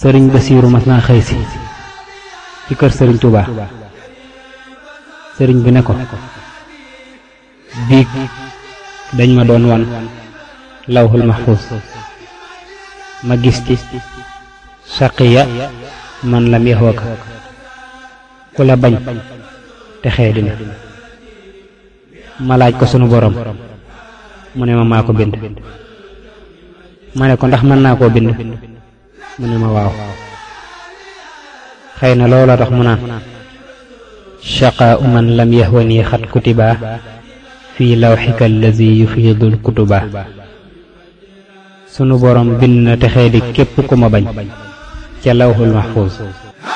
sëriñ Basiiru mas naa xëy si ci kër sëriñ Touba sëriñ bi ne ko biig dañ ma doon wan lawhul mahfuz ma gis ci saqiya man lam yaxwaka ku la bañ te xee dina ma laaj ko sunu borom mu ne ma maa ko bind ma ne ko ndax mën naa koo bind mu ne ma waaw xëy na loola tax mu naan shaqaa man lam yaxwani xat kutiba fii lawxika allazi yufiidul kutuba sunu borom bind na texee di képp ku ma bañ ca lawxul mahfuus